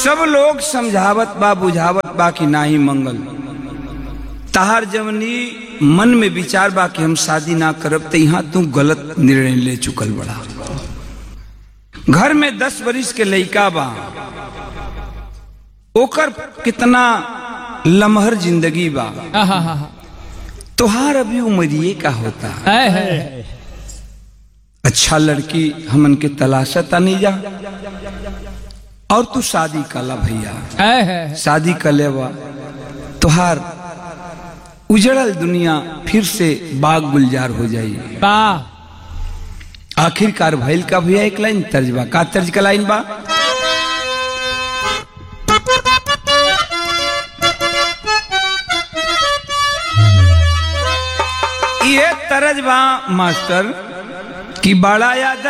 सब लोग समझावत बा बुझावत बा कि नाही मंगल तहार जवनी मन में विचार बा कि हम शादी ना करब तो यहाँ तू गलत निर्णय ले चुकल बड़ा घर में दस बरिस के लइका बा ओकर कितना लमहर जिंदगी बा आहा तोहार अभी उमरिए का होता है है अच्छा लड़की हमन के तलाशता नहीं जा और तू शादी कला भैया है है शादी कर लेवा तोहार उजड़ल दुनिया फिर से बाग गुलजार हो जाई वाह आखिरकार भैल का भैया एक लाइन तर्ज बा का तर्ज का लाइन बा ये तरज बा मास्टर कि बड़ा याद